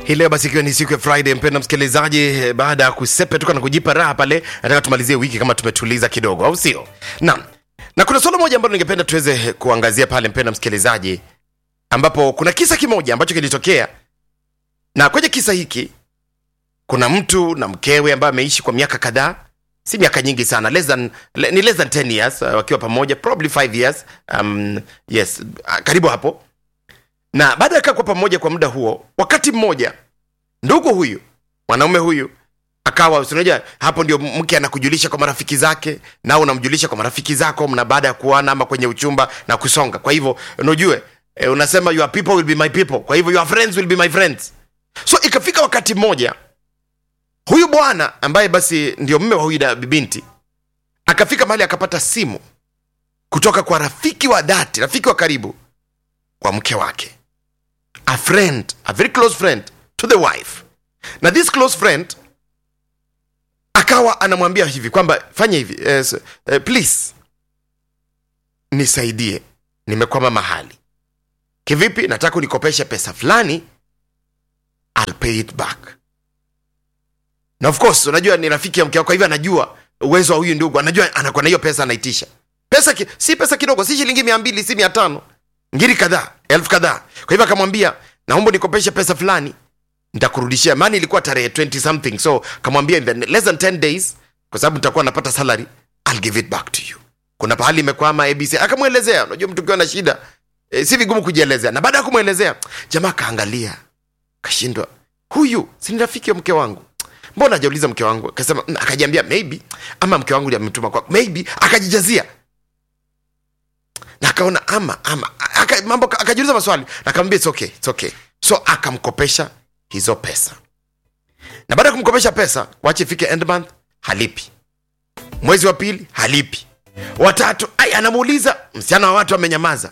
hii leo basi ikiwa ni siku ya friday mpenda msikilizaji eh, baada ya kusepetuka na kujipa raha pale nataka tumalizie wiki kama tumetuliza kidogo au sio naam na kuna swala moja ambalo ningependa tuweze kuangazia pale mpenda msikilizaji ambapo kuna kisa kimoja ambacho kilitokea na kwenye kisa hiki kuna mtu na mkewe ambaye ameishi kwa miaka kadhaa si miaka nyingi sana less than, le, ni less than 10 years uh, wakiwa pamoja probably 5 years um, yes uh, karibu hapo na baada ya kaa kwa pamoja kwa muda huo wakati mmoja ndugu huyu mwanaume huyu akawa si unajua hapo ndio mke anakujulisha kwa marafiki zake nao unamjulisha kwa marafiki zako mna baada ya kuana ama kwenye uchumba na kusonga kwa hivyo unajue eh, unasema your people will be my people kwa hivyo your friends will be my friends so ikafika wakati mmoja huyu bwana ambaye basi ndio mme wa huyu da- binti akafika mahali akapata simu kutoka kwa rafiki wa dhati rafiki wa karibu kwa mke wake a friend a very close friend to the wife na this close friend akawa anamwambia hivi kwamba fanya hivi eh, s- eh, please nisaidie nimekwama mahali kivipi nataka unikopeshe pesa fulani I'll pay it back na of course unajua ni rafiki ya mke wako kwa hivyo anajua uwezo wa huyu ndugu anajua anakuwa na hiyo pesa anaitisha pesa ki, si pesa kidogo si shilingi mia mbili si mia tano ngiri kadhaa elfu kadhaa kwa hivyo akamwambia naomba nikopeshe pesa fulani nitakurudishia maana ilikuwa tarehe 20 something so kamwambia in the less than 10 days kwa sababu nitakuwa napata salary I'll give it back to you kuna pahali imekwama abc akamwelezea unajua mtu ukiwa na shida e, si vigumu kujielezea na baada ya kumwelezea jamaa akaangalia kashindwa huyu si ni rafiki wa mke wangu mbona ajauliza mke wangu akasema "Mm," akajiambia maybe ama mke wangu ndiye amemtuma kwa maybe akajijazia na akaona ama ama aka, mambo akajiuliza maswali na akamwambia it's okay, it's okay so akamkopesha hizo pesa na baada ya kumkopesha pesa wache ifike end month halipi mwezi wa pili halipi watatu ai anamuuliza msichana wa watu amenyamaza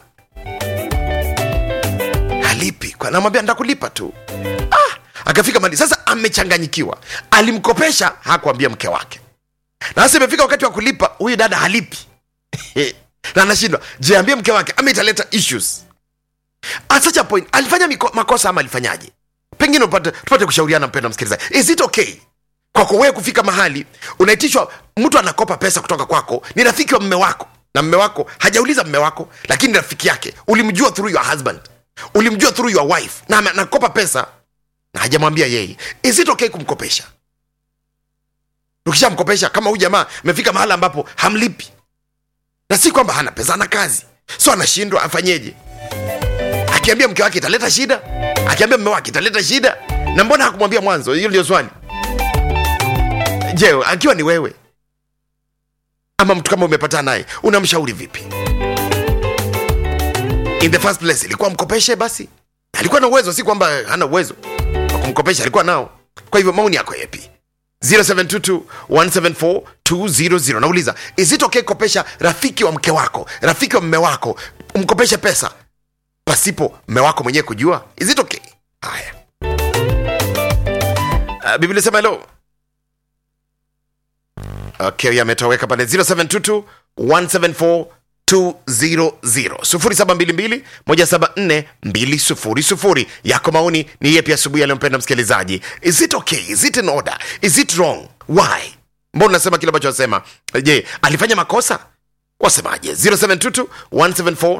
halipi Kwa- namwambia ntakulipa tu ah, akafika mali sasa amechanganyikiwa alimkopesha hakuambia mke wake na sasa imefika wakati wa kulipa huyu dada halipi na anashindwa je ambie mke wake ama italeta issues at such a point alifanya miko, makosa ama alifanyaje pengine upate, tupate kushauriana mpenda msikilizaji is it okay kwako wewe kufika mahali unaitishwa mtu anakopa pesa kutoka kwako ni rafiki wa mme wako na mme wako hajauliza mme wako lakini ni rafiki yake ulimjua through your husband ulimjua through your wife na ame- anakopa pesa na hajamwambia yeye is it okay kumkopesha ukishamkopesha kama huyu jamaa amefika mahala ambapo hamlipi na si kwamba hana pesa ana kazi so anashindwa afanyeje akiambia mke wake italeta shida akiambia mme wake italeta shida na mbona hakumwambia mwanzo hiyo ndio swali je akiwa ni wewe ama mtu kama umepatana naye unamshauri vipi in the first place ilikuwa mkopeshe basi alikuwa na uwezo si kwamba hana uwezo wa kumkopesha alikuwa nao kwa hivyo maoni yako yepi 0722174200 nauliza is it okay kopesha rafiki wa mke wako rafiki wa mme wako umkopeshe pesa pasipo mme wako mwenyewe kujua is it okay haya uh, biblia sema helo okay huyo ametoweka pale 0722 174 200 yako maoni ni yepi asubuhi aliyompenda msikilizaji is it okay is it in order is it wrong why mbona unasema kile ambacho wasema je alifanya makosa wasemaje 0722 174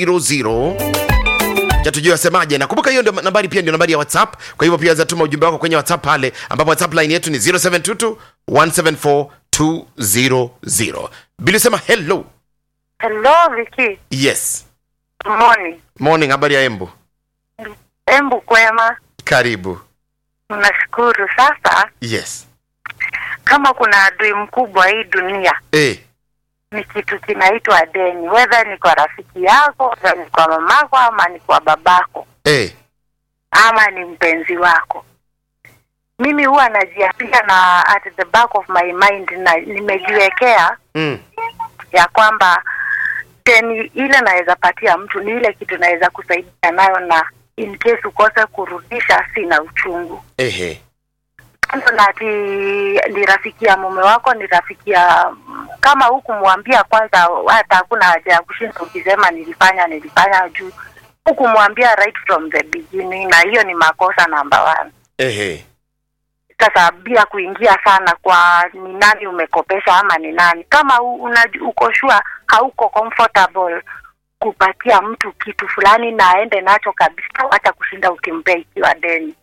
200 chatujua wasemaje nakumbuka hiyo ndio nambari pia ndio nambari ya whatsapp kwa hivyo pia zatuma ujumbe wako kwenye whatsapp pale ambapo whatsapp line yetu ni 0722 174 200 bili sema hello Hello Viki, yes morning. morning habari ya embu Embu kwema, karibu nashukuru. Sasa yes kama kuna adui mkubwa hii dunia eh ni kitu kinaitwa deni, wedha ni kwa rafiki yako, wedha ni kwa mamako, ama ni kwa babako, eh ama ni mpenzi wako. Mimi huwa najiapia na at the back of my mind, na nimejiwekea mm. ya kwamba deni ile naweza patia mtu ni ile kitu naweza kusaidia nayo, na in case ukose kurudisha, sina uchungu ehe kando na ati ni rafiki ya mume wako, ni rafiki ya kama hukumwambia kwanza, hata hakuna haja ya kushinda ukisema nilifanya nilifanya juu hukumwambia right from the beginning, na hiyo ni makosa namba one. ehe sasa bila kuingia sana kwa ni nani umekopesha ama ni nani kama u- una, uko sure hauko comfortable kupatia mtu kitu fulani na aende nacho kabisa hata kushinda ukimpea ikiwa deni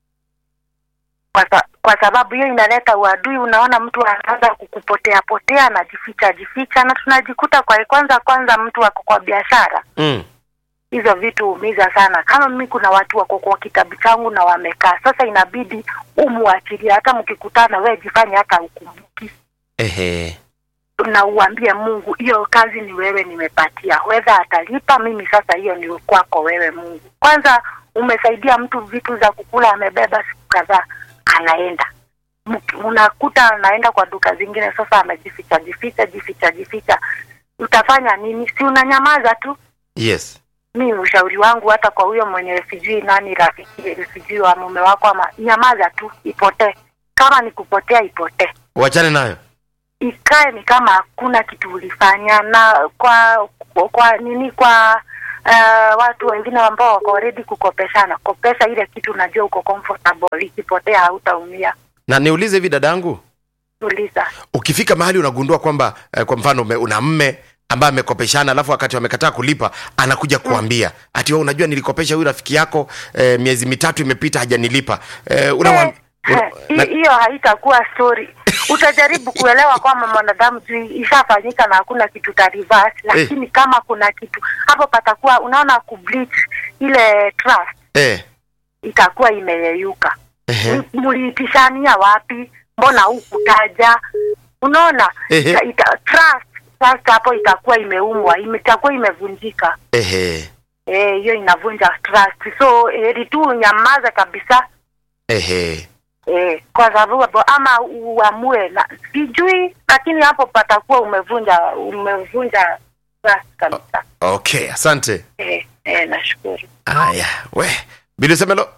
kwa, sa, kwa sababu hiyo inaleta uadui unaona mtu anaanza kukupotea potea anajificha jificha na tunajikuta kwa kwanza kwanza mtu ako kwa biashara mm. hizo vitu huumiza sana kama mimi kuna watu wako kwa kitabu changu na wamekaa sasa inabidi umuachilie hata mkikutana we jifanye hata ukumbuki ehe na uambie mungu hiyo kazi ni wewe nimepatia wedha atalipa mimi sasa hiyo ni kwako wewe mungu kwanza umesaidia mtu vitu za kukula amebeba siku kadhaa anaenda Mki- unakuta anaenda kwa duka zingine sasa amejificha jificha jificha jificha utafanya nini si unanyamaza tu yes mi ushauri wangu hata kwa huyo mwenye sijui nani rafiki sijui wa mume wako ama nyamaza tu ipotee kama ni kupotea ipotee wachane nayo ikae ni kama hakuna kitu ulifanya na kwa kwa, kwa nini kwa uh, watu wengine ambao wako ready kukopeshana kopesha ile kitu unajua uko comfortable ikipotea hautaumia na niulize hivi dadangu uliza ukifika mahali unagundua kwamba eh, kwa mfano ume, una mme ambaye amekopeshana alafu wakati wamekataa kulipa anakuja kuambia ati wewe unajua nilikopesha huyu rafiki yako eh, miezi mitatu imepita hajanilipa eh, unamwam- Eh, una- hi- na- hiyo haitakuwa story utajaribu kuelewa kwamba mwanadamu juu ishafanyika na hakuna kitu ta reverse lakini kama kuna kitu hapo patakuwa unaona kubleach ile trust eh, itakuwa imeyeyuka ehe, M- mliitishania wapi mbona hukutaja unaona Ehe. ita, ita, trust trust hapo itakuwa imeumwa ime- itakuwa imevunjika ehe, Eh, hiyo inavunja trust so heri tu unyamaze kabisa ehe. eh, kwa sababu ama uamue na sijui lakini hapo patakuwa umevunja umevunja trust kabisa okay asante eh, eh, nashukuru haya we bilisemelo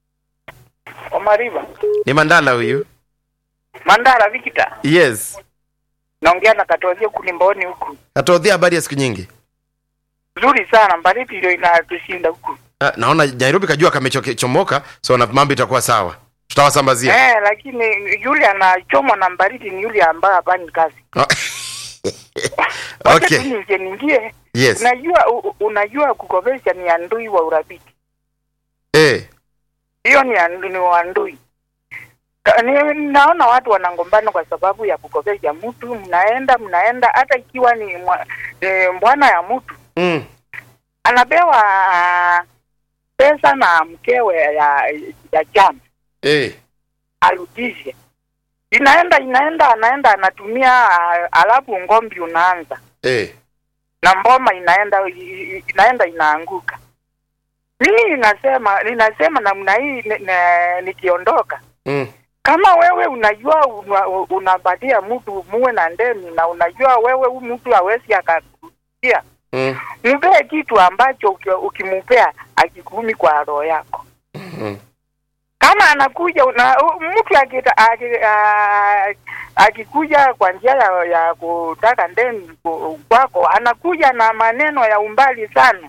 Omariba. ni mandala huyu Mandara Vikita. yes Naongea na Katozia kulimboni huku. atodhia habari ya siku nyingi Nzuri sana, baridi ndio inatushinda huku. Ah, naona nairobi kajua kamechomoka so na mambo itakuwa sawa tutawasambazia Eh, lakini yule anachomwa na baridi ni yule ambaye hafanyi kazi. Wacha okay tu ningie ningie. yes Unajua u, u- unajua kukopesha ni andui wa urafiki. eh, Hiyo ni andu, ni wandui. Ka- Ni, naona watu wanangombana kwa sababu ya kukopesha mtu, mnaenda mnaenda, hata ikiwa ni mwa, e, bwana ya mtu mm, anapewa pesa na mkewe ya ya jana eh, arudishe. Inaenda inaenda, anaenda anatumia, ah, alafu ngombi unaanza eh. na mboma inaenda i- i- inaenda inaanguka. Mimi ninasema ninasema namna hii ni- ni- nikiondoka, Mm, kama wewe unajua una- unapatia mtu muwe na ndeni na unajua wewe huyu mtu hawezi akakurudia, mm, mpee kitu ambacho uki- ukimupea akikumi kwa roho yako. mm. kama anakuja una, u- mtu akita- aki- a- akikuja kwa njia ya, ya kutaka ndeni ku- kwako anakuja na maneno ya umbali sana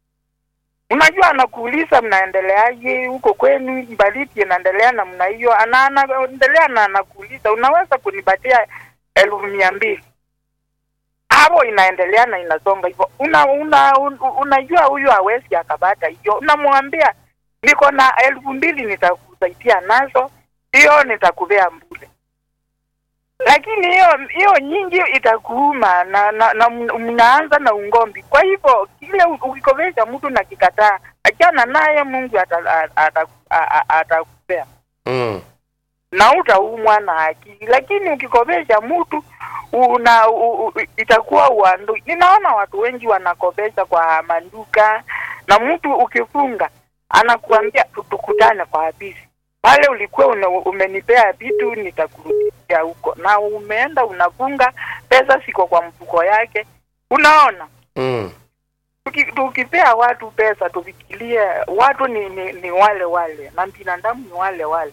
unajua anakuuliza mnaendeleaje huko kwenu baridi inaendelea namna hiyo ana anaendelea na anakuuliza unaweza kunipatia elfu mia mbili hapo inaendelea na inasonga hivyo una, una, un, unajua huyu hawezi akapata hiyo unamwambia niko na elfu mbili nitakusaidia nazo hiyo nitakupea mbule lakini hiyo hiyo nyingi itakuuma na, na, na mn- mnaanza na ungombi kwa hivyo kile u- ukikopesha mtu na kikataa achana naye mungu atakupea ata, ata, atakupea Mm. na utaumwa na akili lakini ukikopesha mtu una u, u, itakuwa uandui ninaona watu wengi wanakopesha kwa manduka na mtu ukifunga anakuambia "Tu- tukutane kwa afisi pale ulikuwa una, umenipea vitu nitakurudishia huko na umeenda unafunga pesa siko kwa mfuko yake unaona Mm. Tuki- tukipea watu pesa tufikirie watu ni, ni, ni wale wale na binadamu ni wale wale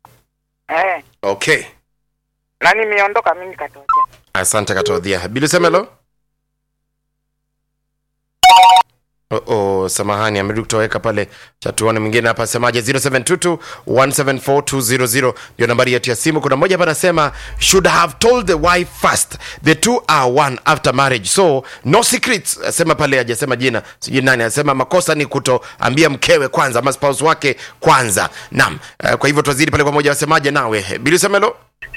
eh okay na nimeondoka mimi katokea asante katodhia bilisemelo Oh, oh, samahani amerudi kutoweka pale chatuone mwingine hapa asemaje 0722 174200 ndio nambari yetu ya simu kuna mmoja hapa anasema should have told the wife first the two are one after marriage so no secrets asema pale hajasema jina sijui nani anasema makosa ni kutoambia mkewe kwanza ama spouse wake kwanza naam uh, kwa hivyo twazidi pale pamoja wasemaje nawe bili semelo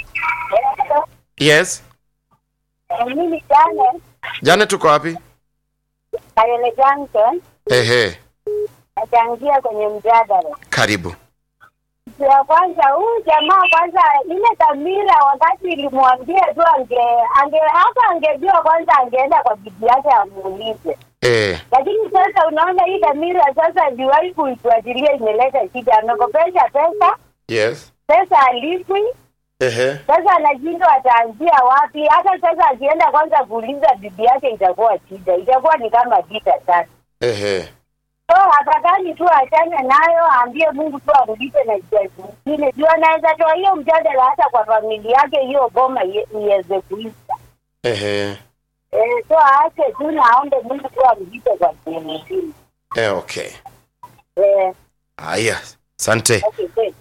yes Mimi jana jana tuko wapi Kayole Junction ehe nachangia kwenye mjadala. karibu Kitu ya kwanza, huyu jamaa kwanza, ile dhamira wakati ilimwambia tu ange ange hapa angejua kwanza, angeenda kwa bibi yake amuulize. eh, Lakini sasa unaona hii dhamira sasa liwahi kuifuatilia imeleta shida. Amekopesha pesa, yes pesa alipwi, ehe sasa anashindwa ataanzia wapi. Hata sasa akienda kwanza kuuliza bibi yake itakuwa shida, itakuwa ni kama vita sasa. ehe So afadhali tu achane nayo, aambie Mungu tu amlipe na njia zingine, juu anaweza toa hiyo mjadala hata kwa familia yake, hiyo boma ie- iweze kuisha. ehe Eh, so aache tu na aombe Mungu tu amlipe kwa njia nyingine. eh, okay Eh, haya asante okay, thanks.